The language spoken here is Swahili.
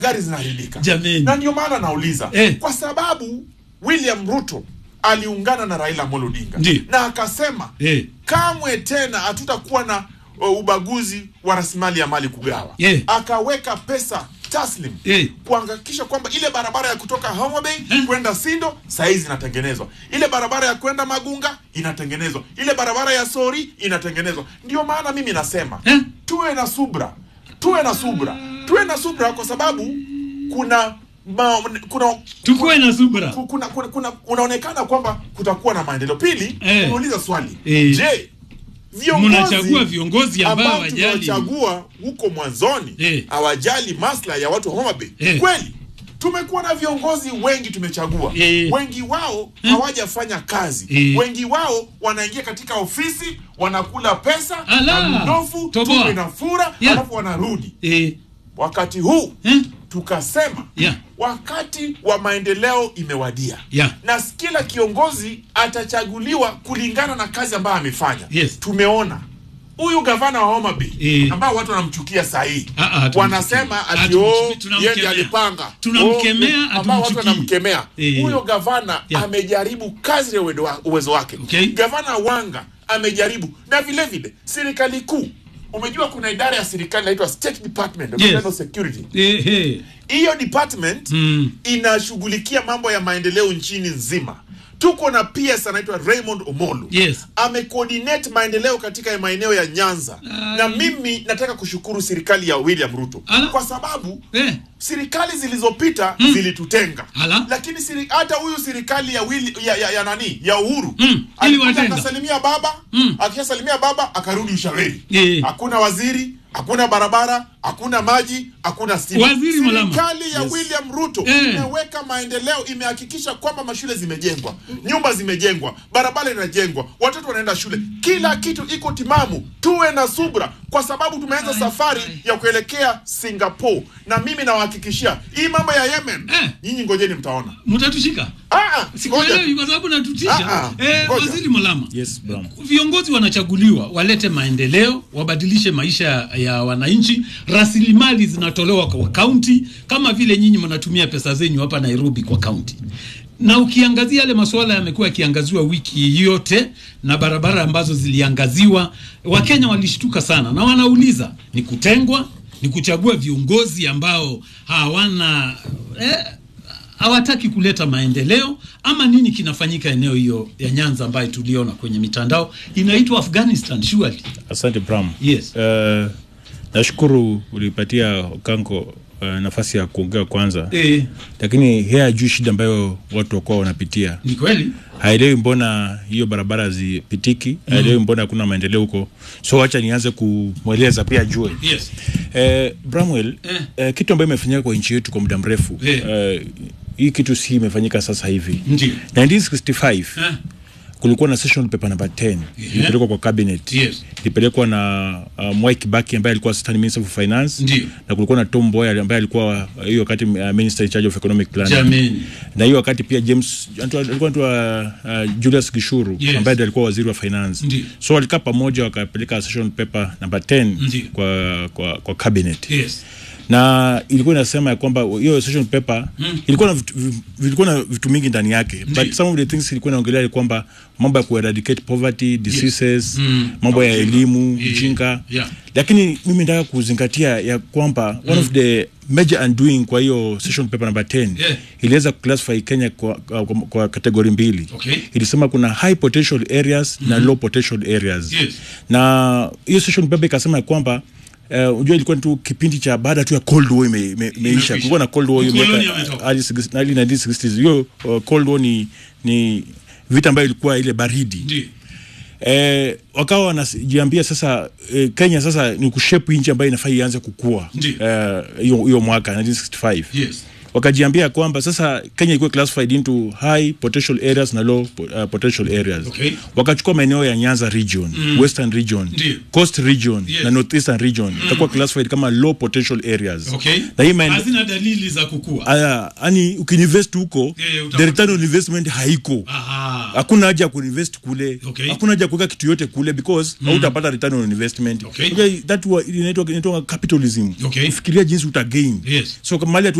gari zinaharibika Jameni. na ndio maana nauliza Eh. kwa sababu William Ruto aliungana na Raila Amolo Odinga Ndiyo. na akasema Eh. kamwe tena hatutakuwa na uh, ubaguzi wa rasilimali ya mali kugawa Eh. akaweka pesa taslim Eh. kuhakikisha kwamba ile barabara ya kutoka Homa Bay Eh. kwenda Sindo saizi inatengenezwa, ile barabara ya kwenda Magunga inatengenezwa, ile barabara ya Sori inatengenezwa. Ndio maana mimi nasema Eh. tuwe na subra, tuwe na subra, tuwe na subra kwa sababu kuna ma, kuna Tukuwe na subra. ku- kuna, kuna, kuna unaonekana kwamba kutakuwa na maendeleo. Pili, Eh. unauliza swali Eh. je, viongozi Mnachagua viongozi ambao ambao hawajali. tumewachagua huko mwanzoni Eh. hawajali maslahi ya watu wa Homa Bay. Eh. Kweli tumekuwa na viongozi wengi tumechagua, Eh. wengi wao hawajafanya kazi, Eh. wengi wao wanaingia katika ofisi wanakula pesa Ala. na mnofu, Toboa. tumbe na fura, Yeah. alafu wanarudi. Eh. Wakati huu Eh. tukasema Yeah. wakati wa maendeleo imewadia Yeah. na kila kiongozi atachaguliwa kulingana na kazi ambayo amefanya. Yes. Tumeona huyu gavana wa Homa Bay Eh. ambao watu wanamchukia saa hii Ah, ah, hatumchukii. wanasema ati Hatumchukii, oh, tunamkemea. yeye ndiye alipanga Tunamkemea, Oh, ambao watu hatumchukii. wanamkemea Eh. huyo gavana Yeah. amejaribu kazi ya uwezo wa- uwezo wake Okay. gavana Wanga amejaribu na vile vile serikali kuu umejua kuna idara ya serikali inaitwa State Department of Yes. Internal Security Eh, eh. hiyo department Mm. inashughulikia mambo ya maendeleo nchini nzima tuko na PS anaitwa Raymond Omolo Yes. amecoordinate maendeleo katika maeneo ya Nyanza na mimi nataka kushukuru serikali ya William Ruto Ala. kwa sababu Eh. serikali zilizopita zilitutenga Ala. lakini siri, hata huyu serikali ya, Willi, ya, ya, ya nani ya Uhuru Mm, alikuja iliwatenga. akasalimia baba Mm. akishasalimia baba akarudi Ushauri Eh. hakuna waziri hakuna barabara hakuna maji hakuna stima Waziri Malama. serikali ya William Ruto Eh. imeweka maendeleo imehakikisha kwamba mashule zimejengwa nyumba zimejengwa barabara inajengwa watoto wanaenda shule kila kitu iko timamu tuwe na subra kwa sababu tumeanza safari ya kuelekea Singapore na mimi nawahakikishia hii mambo ya Yemen Eh. nyinyi ngojeni mtaona Mtatushika. ah, ah, Sikuelewi ngoja. kwa sababu natutisha. Ah, ah, Eh, ngoja. Waziri Malama. Yes, Bram. Viongozi wanachaguliwa walete maendeleo, wabadilishe maisha ya wananchi. Rasilimali zinatolewa kwa kaunti, kama vile nyinyi mnatumia pesa zenyu hapa Nairobi kwa kaunti. Na ukiangazia yale masuala yamekuwa yakiangaziwa wiki yote, na barabara ambazo ziliangaziwa, Wakenya walishtuka sana na wanauliza ni kutengwa, ni kuchagua viongozi ambao hawana eh, hawataki kuleta maendeleo ama nini kinafanyika eneo hiyo ya Nyanza ambayo tuliona kwenye mitandao inaitwa Afghanistan surely. Asante Bram. Yes. Eh, nashukuru ulipatia Okanko uh, nafasi ya kuongea kwanza Eh, lakini yeye hajui shida ambayo watu wakuwa wanapitia ni kweli haelewi mbona hiyo barabara zipitiki haelewi mbona hakuna maendeleo huko so wacha nianze kumweleza pia ajue yes. eh, Bramwell Eh. eh, kitu ambayo imefanyika kwa nchi yetu kwa muda mrefu Eh. eh, hii kitu si imefanyika sasa hivi Ndio. 1965 Eh, kulikuwa na session paper number 10 ilipelekwa kwa cabinet Yes. ilipelekwa na uh, Mwai Kibaki ambaye alikuwa assistant minister for finance Ndio. na kulikuwa na Tom Mboya ambaye alikuwa uh, hiyo wakati uh, minister in charge of economic planning Jameni. na hiyo wakati pia James anaitwa- alikuwa anaitwa uh, Julius Gishuru Yes. ambaye ndiye alikuwa waziri wa finance Ndio. so walikaa pamoja wakapeleka session paper number 10 Ndio. kwa, kwa, kwa cabinet Yes. na ilikuwa inasema ya kwamba hiyo session paper ilikuwa na vitu, vi- vilikuwa na vitu mingi ndani yake but some of the things ilikuwa inaongelea ni kwamba mambo ya kueradicate poverty diseases mambo ya elimu Yeah. ujinga Yeah. lakini mimi nataka kuzingatia ya kwamba one of the major undoing kwa hiyo session paper number 10 Yeah. iliweza kuclassify Kenya kwa, kwa, kwa kategori mbili Okay. ilisema kuna high potential areas na low potential areas Yes. na hiyo session paper ikasema ya kwamba Uh, unajua ilikuwa tu kipindi cha baada tu ya Cold War ime- ime- imeisha. Imeisha. Kulikuwa na Cold War hiyo Ukoloni miaka ametoka. early 60s early 1960s. Hiyo uh, Cold War ni ni vita ambayo ilikuwa ile baridi. Ndio. Eh, wakawa wanajiambia sasa eh, Kenya sasa ni kushape nchi ambayo inafaa ianze kukua. Ndio. Eh, hiyo hiyo mwaka 1965. Yes. wakajiambia kwamba sasa Kenya ilikuwa classified into high potential areas na low po- uh, potential areas Okay. wakachukua maeneo ya Nyanza region Western region Ndiyo. Coast region Yes. na Northeastern region itakuwa classified kama low potential areas okay na hii maende- hazina dalili za kukua aya yani ukiinvest huko Eh, utapata- the return on investment haiko aha hakuna haja ya kuinvest kule Okay. hakuna haja ya kuweka kitu yote kule because hautapata return on investment Okay. Unajua, that wa- inaitwa inaitwa capitalism Okay. fikiria jinsi utagain Yes. so kama mali